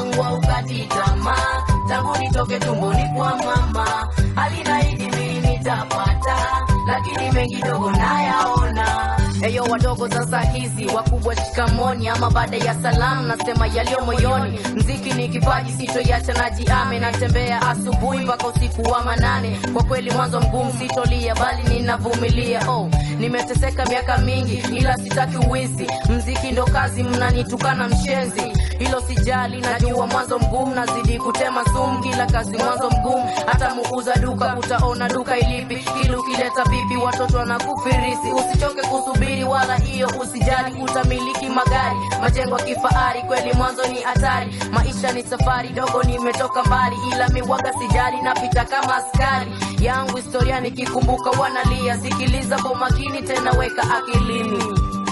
wangu haukati tamaa, tangu nitoke tumboni kwa mama, alinaahidi mimi nitapata, lakini mengi dogo nayaona. Eyo wadogo sasa hizi wakubwa shikamoni, ama baada ya salamu nasema yaliyo moyoni. Mziki ni kipaji sitoiacha, najiame natembea asubuhi mpaka usiku wa manane. Kwa kweli mwanzo mgumu sitolia, bali ninavumilia. Oh, nimeteseka miaka mingi, ila sitaki uwizi. Mziki ndo kazi, mnanitukana mshenzi, hilo sijali. Najua mwanzo mgumu, nazidi kutema sumu. Kila kazi mwanzo mgumu, hata muuza duka utaona duka ilipi. Ili ukileta bibi watoto wanakufirisi. Usichoke kusubiri wala hiyo usijali, utamiliki magari majengo ya kifahari. Kweli mwanzo ni hatari, maisha ni safari dogo, nimetoka mbali, ila miwaga sijali, napita kama askari yangu. Historia nikikumbuka wanalia, sikiliza kwa makini tena, weka akilini.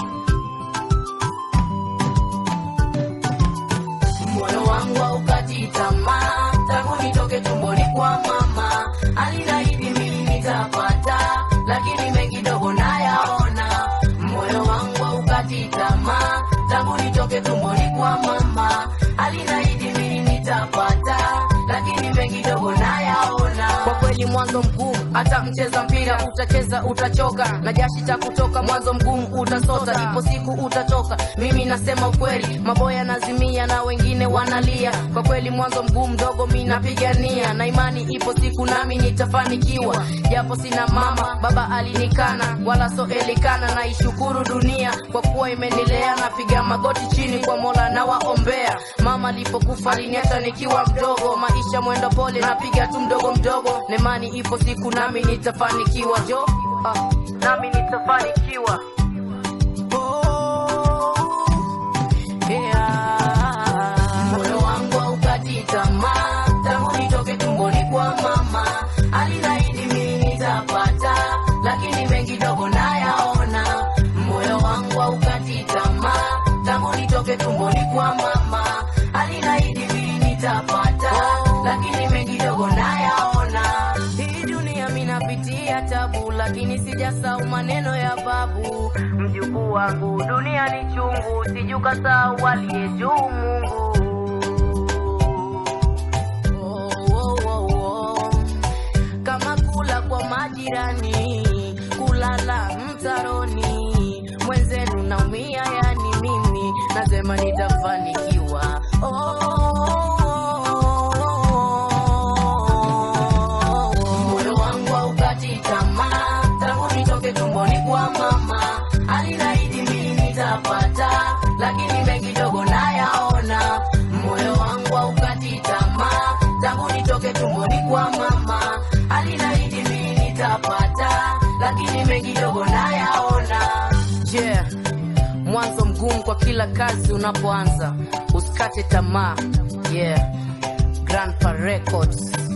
Moyo wangu haukati tamaa, tangu nitoke tumboni kwa mama, alinaahidi mimi nitapata, lakini mengi dogo nayaona. Moyo wangu haukati tamaa, tangu nitoke tumboni kwa mama, alinaahidi mimi nitapata, lakini mengi dogo nayaona. Kwa kweli mwanzo mgumu, hata mcheza mpira utacheza utachoka, na jashi cha kutoka mwanzo mgumu utasota, ipo siku utatoka. Mimi nasema ukweli, maboya nazimia na wengine wanalia. Kwa kweli mwanzo mgumu dogo, mi napigania na imani, ipo siku nami nitafanikiwa, japo sina mama, baba alinikana, wala so elikana. Naishukuru dunia kwa kuwa imenilea, napiga magoti chini kwa Mola na waombea. Mama alipokufa aliniacha nikiwa mdogo, maisha mwendo pole, napiga tu mdogo mdogo, nemani ipo siku nami nitafanikiwa, jo ah, nami nitafanikiwa Yeah. Moyo wangu haukati tamaa, tangu nitoke tumboni kwa mama, alinaahidi mimi nitapata, lakini mengi dogo nayaona. Moyo wangu haukati tamaa, tangu nitoke tumboni kwa mama, alinaahidi mimi nitapata, lakini mengi dogo nayaona. Hii dunia minapitia tabu, lakini sijasahau maneno ya babu. Mjukuu wangu, dunia ni chungu, sijukasahau aliye juu Mungu. Oh, oh, oh, oh. Kama kula kwa majirani, kulala mtaroni, mwenzenu naumia, yani mimi nasema nitafanikiwa. Oh, moyo wangu haukati tamaa, tangu nitoke tumboni kwa mama, alinaahidi mimi nitapata, lakini mengi dogo nayaona. Moyo wangu haukati tamaa, tangu nitoke tumboni kwa mama, alinaahidi mimi nitapata, lakini mengi dogo nayaona. Yeah. Mwanzo mgumu kwa kila kazi unapoanza, usikate tamaa. Yeah. Grandpa Records.